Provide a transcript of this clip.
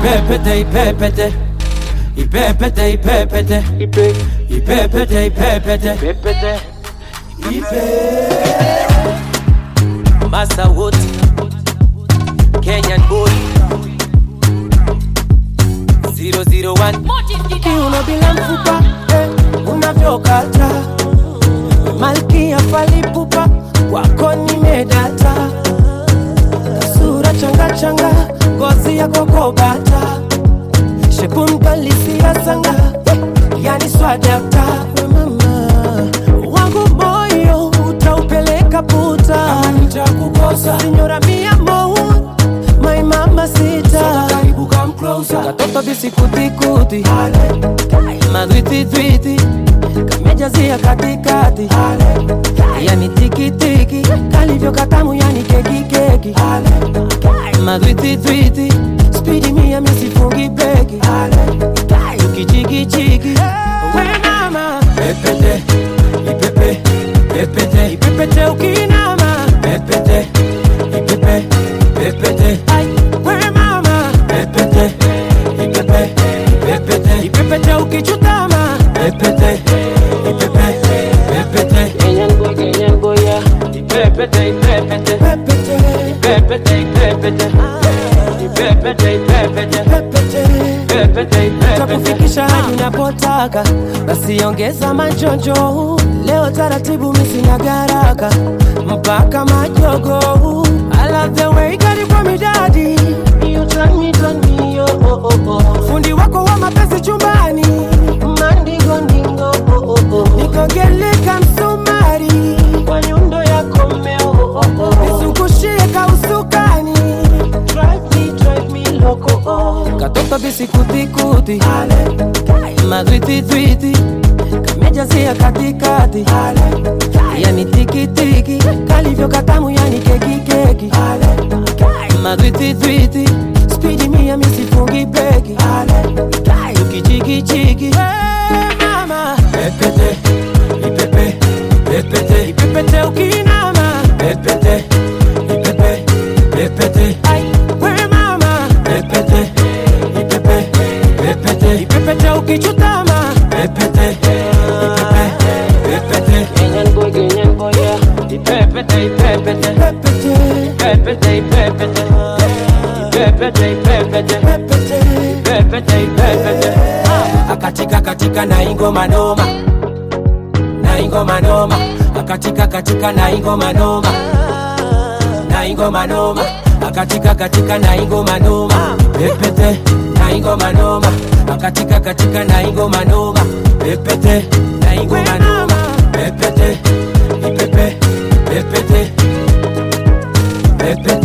ipepete ipepete ipepete ipepete ipepete ipepete ipe Masa wote Kenyan boy 001 kiuno bila mfupa eh, unavyokata malkia falipupa kwako nimedata sura changachanga ngozi ya kokobata shepu mdalisia sanga yani swadakta mama wangu moyo utaupeleka puta nitakukosa sinyora mia mou my mama sita karibu come closer katoto bisikutikuti madwititwiti kamejazia katikati yani tikitiki kalivyo katamu yani kekikeki madwititwiti spidi mia misifungi beki ukichikichiki we mama pepete ipepe pepete ipepete ukinama pepete ipepe pepete Ai, we mama pepete ipepe pepete ipepete ukichutama pepete ipepe pepete Kenyan boy Kenyan boy yeah ipepete ipepete pepete ipepete ipepete ipepete ipepete pepete pepete ipepete takufikisha hadi unapotaka basi ongeza majonjo leo taratibu misina garaka mpaka majogo I love the way kwa midadi You turn me, turn me, oh, oh, oh, oh. fundi wako wa mapenzi chumbani mandingo ndingo oh, oh, oh. nikogeleka msumari kwa nyundo yako mmeo oh, oh, oh. nizungushie kausukani drive me, drive me loco oh. katoto bisikutikuti madwititwiti kamejazia katikati yani tikitiki kalivyo katamu yani kekikeki madwititwiti spidi mia misifungi beki ukichikichiki mama pepete ipepe pepete ipepete ukinama pepete ipepe pepete Ai, we mama pepete ipepe pepete ipepete ukichutama pepete ipepe pepete Kenyan boy Kenyan boy yeah ipepete ipepete pepete pepete ipepete ipepete ipepete pepete pepete ipepete akatika katika na ingoma noma na ingoma noma akatika katika na ingoma noma na ingoma noma akatika katika na ingoma noma pepete na ingoma noma akatika katika na ingoma noma pepete na ingoma noma pepete ipepe pepete pepete